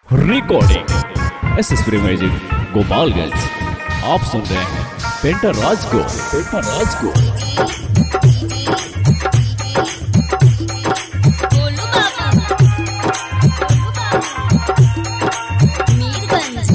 recording S S music Gopalganj आप सुन रहे हैं पेंटर राज को पेंटर राज को गोलू बाबू गोलू बाबू मीरगंज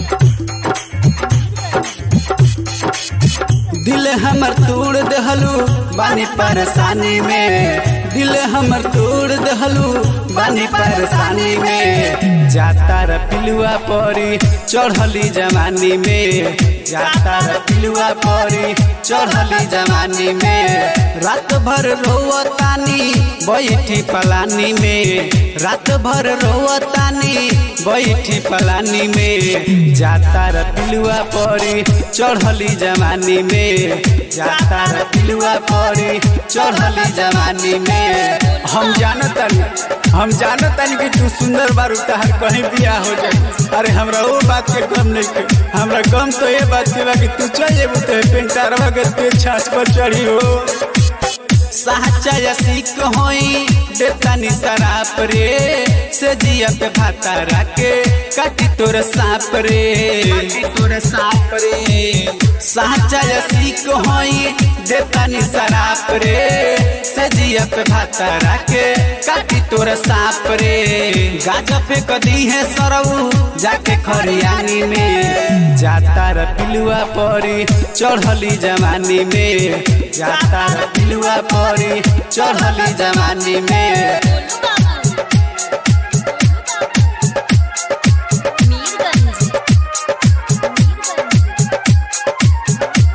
दिल हमर तोड़ दहलू बानी परेशानी में दिल हमर तोड़ दहलू बानी परेशानी में जाता र पिलुआ परी चढ़ली जवानी में जाता र पिलुआ परी चढ़ली जवानी में रात भर रोवतानी बैठी पलानी में रात भर रोवतानी बैठी पलानी में जाता र पिलुआ परी चढ़ली जवानी में जाता र पिलुआ परी चढ़ली जवानी में हम जानतन हम जानतन कि तू सुंदर बारू तहार कहीं बियाह हो जाए अरे हमरा वो बात के गम नहीं के हमरा गम तो ये बात के बा कि तू चल जेबू तो पेंटारवा के ते छाछ पर चढ़ी हो साचा या सीख होई देतानी शराप रे से जिया पे भाता राके काटी तोर सांप रे काटी तोर सांप रे साचा या सीख होई देतानी शराप रे से जिया पे भाता राके काटी तोर सांप रे गाजा पे कदी है सरऊ जाके खरियानी में जाता र पिलुआ परी चढ़ली जवानी में जाता र पिलुआ परी चढ़ली जवानी में गोलू बाबू मीरगंज मीरगंज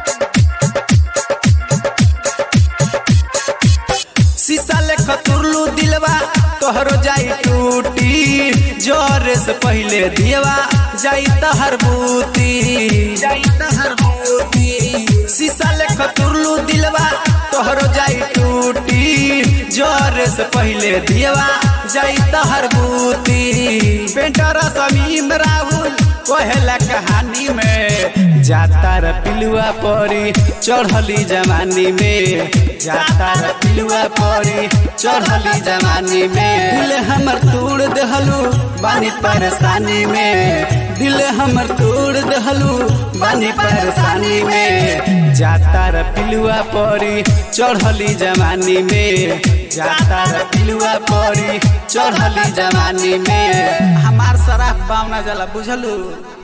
शीशा लेख तुरलू दिलवा तोहरो जाई टूटी जोरे से पहले दियवा जाई तहर बूती जाई तहर बूती शीशा लेख तुरलू दिलवा तोहरो जाई टूटी जोरे से पहले दियवा जाई तहर बूती पेंटर समीम राहुल कोहेला कहानी में जाता र पिलुआ परी चढ़ली जवानी में जाता र पिलुआ परी चढ़ली जवानी में दिल हमर तोड़ दहलू बानी परेशानी में दिल हमर तोड़ दहलू बानी परेशानी में जाता र पिलुआ परी चढ़ली जवानी में जाता र पिलुआ परी चढ़ली जवानी में हमार सराफ पावना जला बुझलू